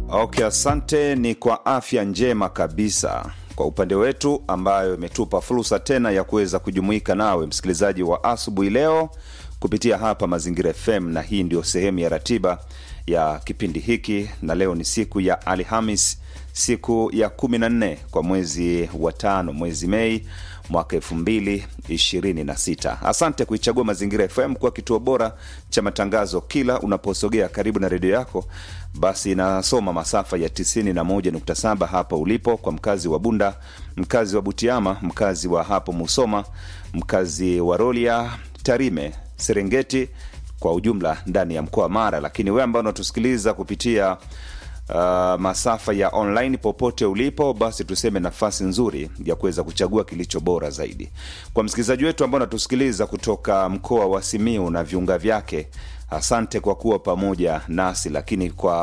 Okay, asante. Ni kwa afya njema kabisa kwa upande wetu, ambayo imetupa fursa tena ya kuweza kujumuika nawe msikilizaji wa asubuhi leo kupitia hapa Mazingira FM, na hii ndio sehemu ya ratiba ya kipindi hiki, na leo ni siku ya Alhamis, siku ya 14 kwa mwezi wa tano, mwezi Mei mwaka elfu mbili ishirini na sita. Asante kuichagua Mazingira FM kuwa kituo bora cha matangazo. Kila unaposogea karibu na redio yako, basi inasoma masafa ya 91.7 hapa ulipo, kwa mkazi wa Bunda, mkazi wa Butiama, mkazi wa hapo Musoma, mkazi wa Rolia, Tarime, Serengeti kwa ujumla ndani ya mkoa wa Mara. Lakini wewe ambao unatusikiliza kupitia Uh, masafa ya online popote ulipo, basi tuseme nafasi nzuri ya kuweza kuchagua kilicho bora zaidi. Kwa msikilizaji wetu ambao unatusikiliza kutoka mkoa wa Simiu na viunga vyake, asante kwa kuwa pamoja nasi. Lakini kwa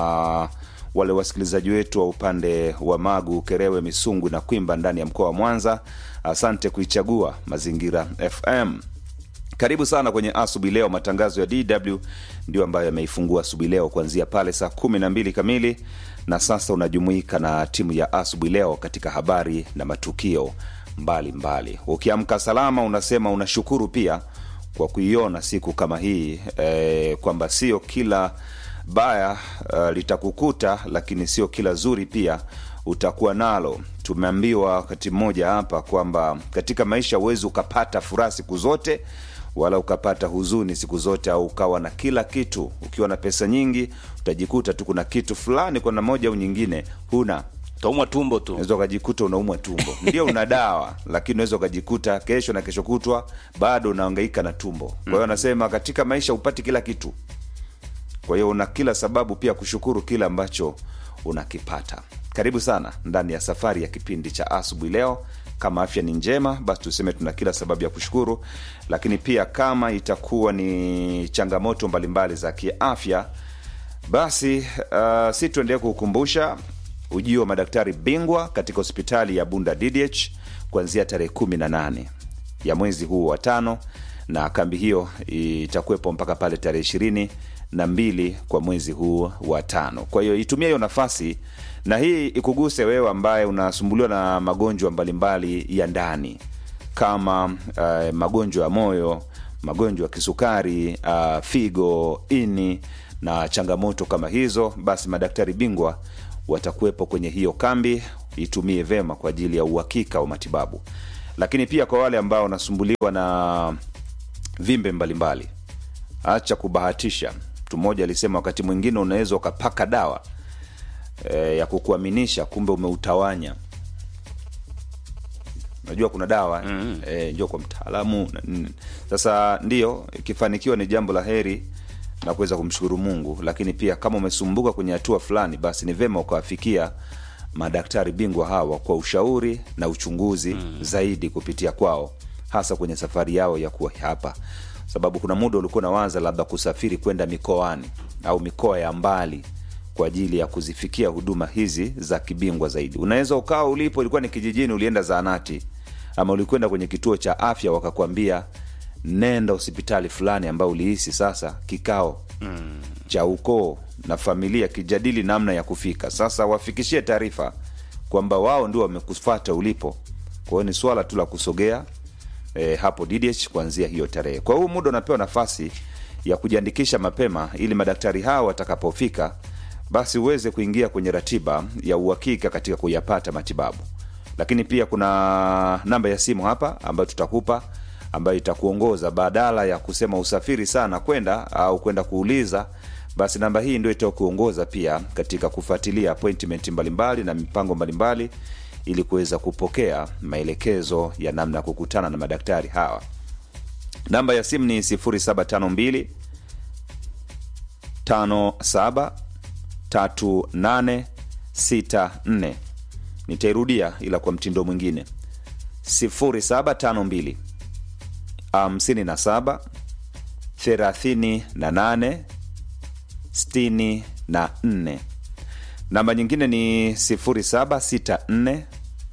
wale wasikilizaji wetu wa upande wa Magu, Kerewe, Misungu na Kwimba ndani ya mkoa wa Mwanza, asante kuichagua Mazingira FM. Karibu sana kwenye asubuhi leo. Matangazo ya DW ndio ambayo yameifungua asubuhi leo kuanzia pale saa kumi na mbili kamili, na sasa unajumuika na timu ya asubuhi leo katika habari na matukio mbalimbali. Ukiamka salama, unasema unashukuru pia kwa kuiona siku kama hii e, kwamba sio kila baya uh, litakukuta, lakini sio kila zuri pia utakuwa nalo. Tumeambiwa wakati mmoja hapa kwamba katika maisha huwezi ukapata furaha siku zote wala ukapata huzuni siku zote, au ukawa na kila kitu. Ukiwa na pesa nyingi, utajikuta tu kuna kitu fulani kwa namna moja au nyingine huna, taumwa tumbo tu. unaweza ukajikuta unaumwa tumbo, ndio una dawa, lakini unaweza ukajikuta kesho na kesho kutwa bado unahangaika na tumbo. Kwa hiyo anasema katika maisha upati kila kitu, kwa hiyo una kila sababu pia kushukuru kile ambacho unakipata. Karibu sana ndani ya safari ya kipindi cha asubuhi leo. Kama afya ni njema, basi tuseme tuna kila sababu ya kushukuru, lakini pia kama itakuwa ni changamoto mbalimbali za kiafya, basi uh, si tuendelee kukukumbusha ujio wa madaktari bingwa katika hospitali ya Bunda DDH kuanzia tarehe kumi na nane ya mwezi huu wa tano, na kambi hiyo itakuwepo mpaka pale tarehe ishirini na mbili kwa mwezi huu wa tano. Kwa hiyo itumia hiyo nafasi na hii ikuguse wewe ambaye unasumbuliwa na magonjwa mbalimbali ya ndani kama uh, magonjwa ya moyo, magonjwa ya kisukari, uh, figo, ini na changamoto kama hizo, basi madaktari bingwa watakuwepo kwenye hiyo kambi. Itumie vema kwa ajili ya uhakika wa matibabu. Lakini pia kwa wale ambao wanasumbuliwa na vimbe mbalimbali, acha kubahatisha. Mtu mmoja alisema wakati mwingine unaweza ukapaka dawa e, ya kukuaminisha kumbe umeutawanya. Najua kuna dawa mm. E, njoo kwa mtaalamu na nini. Sasa ndio ikifanikiwa ni jambo la heri na kuweza kumshukuru Mungu, lakini pia kama umesumbuka kwenye hatua fulani, basi ni vema ukawafikia madaktari bingwa hawa kwa ushauri na uchunguzi mm. zaidi kupitia kwao, hasa kwenye safari yao ya kuwa hapa, sababu kuna muda ulikuwa nawaza labda kusafiri kwenda mikoani au mikoa ya mbali kwa ajili ya kuzifikia huduma hizi za kibingwa zaidi. Unaweza ukawa ulipo ilikuwa ni kijijini, ulienda zahanati ama ulikwenda kwenye kituo cha afya, wakakwambia nenda hospitali fulani ambayo ulihisi sasa kikao mm. cha ukoo na familia kijadili namna ya kufika. Sasa wafikishie taarifa kwamba wao ndio wamekufata ulipo. Kwa hiyo ni swala tu la kusogea e, hapo DDH kuanzia hiyo tarehe. Kwa huu muda unapewa nafasi ya kujiandikisha mapema ili madaktari hao watakapofika basi uweze kuingia kwenye ratiba ya uhakika katika kuyapata matibabu. Lakini pia kuna namba ya simu hapa ambayo tutakupa ambayo itakuongoza badala ya kusema usafiri sana kwenda au kwenda kuuliza, basi namba hii ndio itakuongoza pia katika kufuatilia appointment mbalimbali na mipango mbalimbali ili kuweza kupokea maelekezo ya namna ya kukutana na madaktari hawa. Namba ya simu ni 0752 57 3864. Nitairudia ila kwa mtindo mwingine 0752 57 38 64. Namba nyingine ni 0764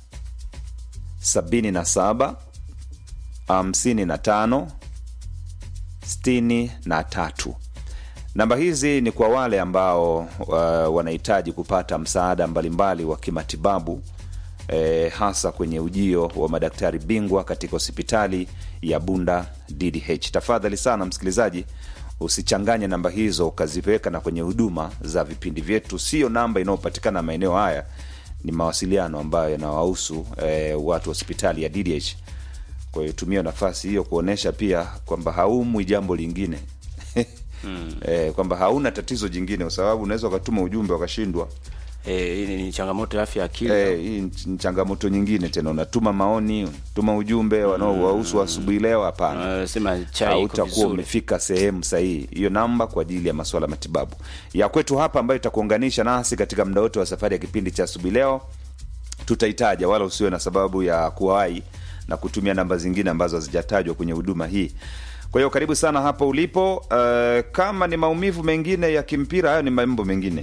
77 55 63 Namba hizi ni kwa wale ambao uh, wanahitaji kupata msaada mbalimbali wa kimatibabu eh, hasa kwenye ujio wa madaktari bingwa katika hospitali ya Bunda DDH. Tafadhali sana msikilizaji, usichanganye namba hizo ukaziweka na kwenye huduma za vipindi vyetu. Sio namba inayopatikana maeneo haya, ni mawasiliano ambayo yanawahusu eh, watu wa hospitali ya DDH. Kwa hiyo tumia nafasi hiyo kuonyesha pia kwamba haumwi jambo lingine mm. eh, kwamba hauna tatizo jingine, kwa sababu unaweza ukatuma ujumbe wakashindwa. Eh, hii ni changamoto ya afya ya akili. Eh, hii ni- ni changamoto nyingine tena, unatuma maoni, unatuma ujumbe wanaowahusu asubuhi leo. Hapana, Uh, sema chai iko hautakuwa vizuri. umefika sehemu sahihi. Hiyo namba kwa ajili ya masuala ya matibabu ya kwetu hapa, ambayo itakuunganisha nasi katika muda wote wa safari ya kipindi cha asubuhi leo. Tutaitaja, wala usiwe na sababu ya kuwahi na kutumia namba zingine ambazo hazijatajwa kwenye huduma hii. Kwa hiyo karibu sana hapo ulipo. Uh, kama ni maumivu mengine ya kimpira, hayo ni mambo mengine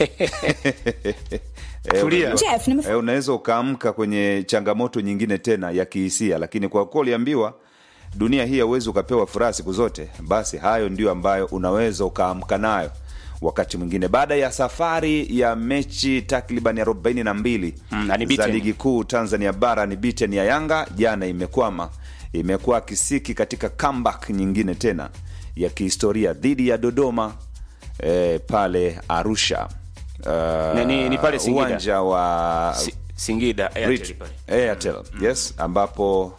Eh, Tulia. unajua- Jeff, nimef- eh, unaweza ukaamka kwenye changamoto nyingine tena ya kihisia, lakini kwa kuwa uliambiwa dunia hii hauwezi ukapewa furaha siku zote, basi hayo ndio ambayo unaweza ukaamka nayo wakati mwingine, baada ya safari ya mechi takriban arobaini na mbili Mm, za unbeaten. ligi kuu Tanzania bara ni beaten ya Yanga jana imekwama, imekuwa kisiki katika comeback nyingine tena ya kihistoria dhidi ya Dodoma eh, pale Arusha uh, Ni- ni- ni pale Singida. uwanja wa Si- Singida Airtel Rit- pale. Airtel, yes, ambapo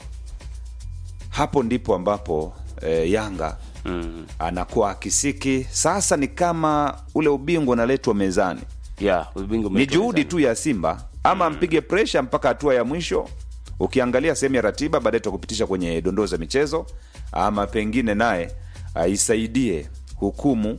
hapo ndipo ambapo eh, Yanga Mm. anakuwa akisiki sasa. Ni kama ule ubingwa unaletwa mezani, Yeah, ubingwa ni umeletwa juhudi mezani. tu ya Simba ama mpige presha mpaka hatua ya mwisho. Ukiangalia sehemu ya ratiba, baadaye tutakupitisha kwenye dondoo za michezo, ama pengine naye aisaidie hukumu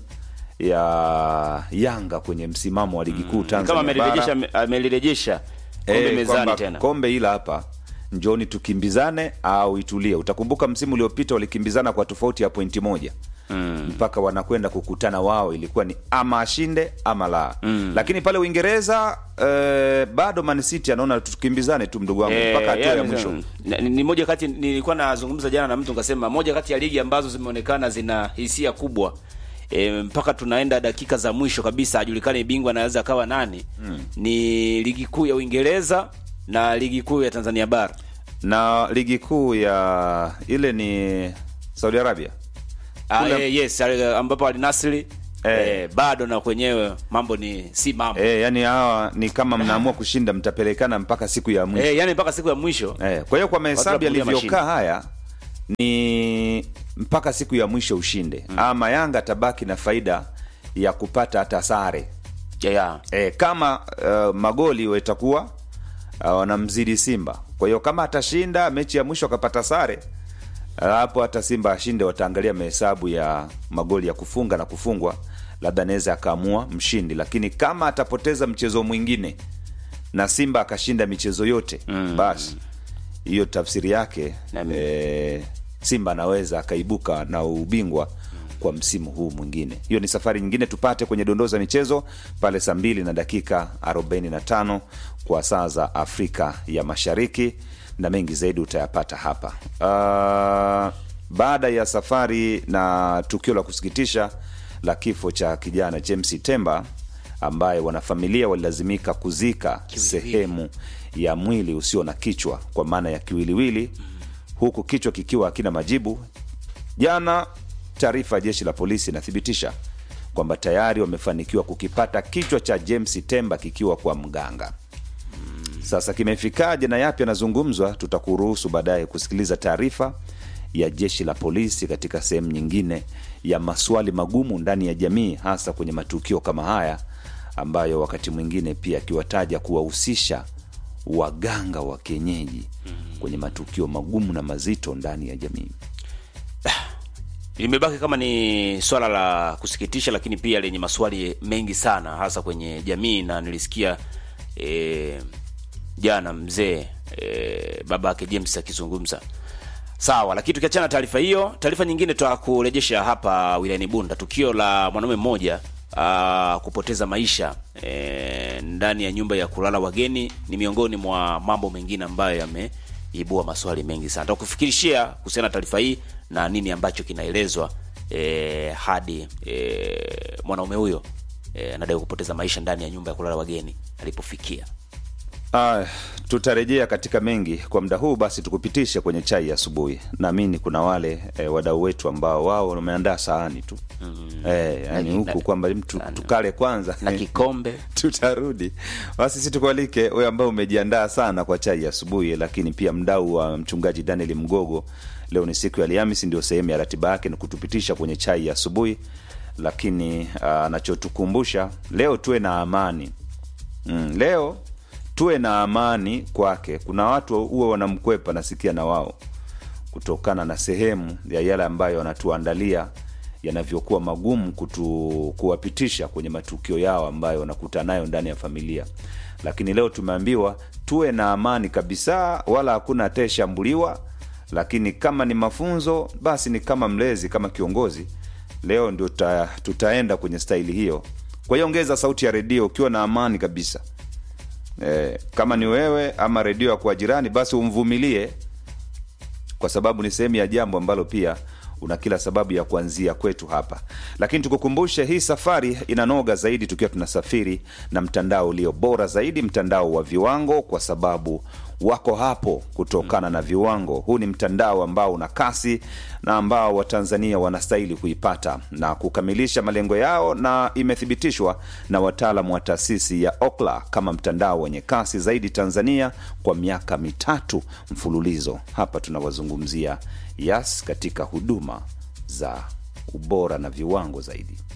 ya Yanga kwenye msimamo wa ligi kuu kama Tanzania bara. amelirejesha amelirejesha kombe Eh, mezani kwamba tena. kombe ila hapa njoni tukimbizane au itulie. Utakumbuka msimu uliopita walikimbizana kwa tofauti ya pointi moja mm. mpaka wanakwenda kukutana wao, ilikuwa ni ama ashinde ama la mm. lakini pale Uingereza eh, bado Man City anaona tukimbizane tu mdogo wangu Eh, mpaka hatua yeah, ya ni- mwisho. ni, ni moja kati nilikuwa nazungumza jana na mtu nikasema moja kati ya ligi ambazo zimeonekana zina hisia kubwa e, mpaka tunaenda dakika za mwisho kabisa ajulikane bingwa anaweza akawa nani mm. ni ligi kuu ya Uingereza na ligi kuu ya Tanzania bara Na ligi kuu ya ile ni Saudi Arabia ah, Kule- eh, yes eh, ambapo Al Nassr Eh. eh, bado na kwenyewe mambo ni si mambo eh, yani hawa ni kama mnaamua kushinda, mtapelekana mpaka siku ya mwisho eh, yani mpaka siku ya mwisho Eh, kwa hiyo kwa mahesabu wanapunguza yalivyokaa mashine. haya ni mpaka siku ya mwisho ushinde mm. ama Yanga atabaki na faida ya kupata hata sare yeah, yeah. eh, kama uh, magoli watakuwa uh, wanamzidi Simba. Kwa hiyo kama atashinda mechi ya mwisho akapata sare uh, hapo hata Simba ashinde, wataangalia mahesabu ya magoli ya kufunga na kufungwa, labda anaweza akaamua mshindi, lakini kama atapoteza mchezo mwingine na Simba akashinda michezo yote mm. basi hiyo tafsiri yake Nami- e, Simba anaweza akaibuka na ubingwa kwa msimu huu mwingine. Hiyo ni safari nyingine, tupate kwenye dondoo za michezo pale saa mbili na dakika 45 kwa saa za Afrika ya Mashariki, na mengi zaidi utayapata hapa. Uh, baada ya safari na tukio la kusikitisha la kifo cha kijana James Temba ambaye wanafamilia walilazimika kuzika sehemu ya mwili usio na kichwa kwa maana ya kiwiliwili, huku kichwa kikiwa hakina majibu. Jana taarifa ya jeshi la polisi inathibitisha kwamba tayari wamefanikiwa kukipata kichwa cha James Temba kikiwa kwa mganga. Sasa kimefikaje na yapi yanazungumzwa, tutakuruhusu baadaye kusikiliza taarifa ya jeshi la polisi katika sehemu nyingine ya maswali magumu ndani ya jamii, hasa kwenye matukio kama haya ambayo wakati mwingine pia akiwataja kuwahusisha waganga wa kienyeji kwenye matukio magumu na mazito ndani ya jamii. limebaki kama ni swala la kusikitisha, lakini pia lenye maswali mengi sana, hasa kwenye jamii. Na nilisikia e, jana mzee e, baba yake James akizungumza sawa. Lakini tukiachana na taarifa hiyo, taarifa nyingine tutakurejesha hapa wilayani Bunda, tukio la mwanaume mmoja aa, kupoteza maisha e, ndani ya nyumba ya kulala wageni ni miongoni mwa mambo mengine ambayo yameibua maswali mengi sana. Tutakufikirishia kuhusiana na taarifa hii na nini ambacho kinaelezwa e, hadi e, mwanaume huyo e, anadai kupoteza maisha ndani ya nyumba ya kulala wageni alipofikia. Ah, tutarejea katika mengi kwa muda huu, basi tukupitishe kwenye chai ya asubuhi. Naamini kuna wale e, wadau wetu ambao wao wameandaa sahani tu mm. e, yani Na- huku na- kwamba mtu tukale kwanza na kikombe tutarudi basi sisi tukualike wewe ambao umejiandaa sana kwa chai ya asubuhi lakini pia mdau wa mchungaji daniel mgogo leo ni siku ya alhamisi ndio sehemu ya ratiba yake ni kutupitisha kwenye chai ya asubuhi lakini anachotukumbusha leo tuwe na amani mm, leo tuwe na amani kwake kuna watu huwa wanamkwepa nasikia na wao kutokana na sehemu ya yale ambayo wanatuandalia yanavyokuwa magumu kutu, kuwapitisha kwenye matukio yao ambayo wanakuta nayo ndani ya familia lakini leo tumeambiwa tuwe na amani kabisa wala hakuna atayeshambuliwa lakini kama ni mafunzo basi ni kama mlezi kama kiongozi leo ndio tuta, tutaenda kwenye staili hiyo kwa hiyo ongeza sauti ya redio ukiwa na amani kabisa e, kama ni wewe ama redio ya kwa jirani basi umvumilie kwa sababu ni sehemu ya jambo ambalo pia una kila sababu ya kuanzia kwetu hapa lakini tukukumbushe hii safari inanoga zaidi tukiwa tunasafiri na mtandao ulio bora zaidi mtandao wa viwango kwa sababu wako hapo kutokana na viwango huu ni mtandao ambao una kasi na ambao watanzania wanastahili kuipata na kukamilisha malengo yao na imethibitishwa na wataalam wa taasisi ya okla kama mtandao wenye kasi zaidi tanzania kwa miaka mitatu mfululizo hapa tunawazungumzia yas katika huduma za ubora na viwango zaidi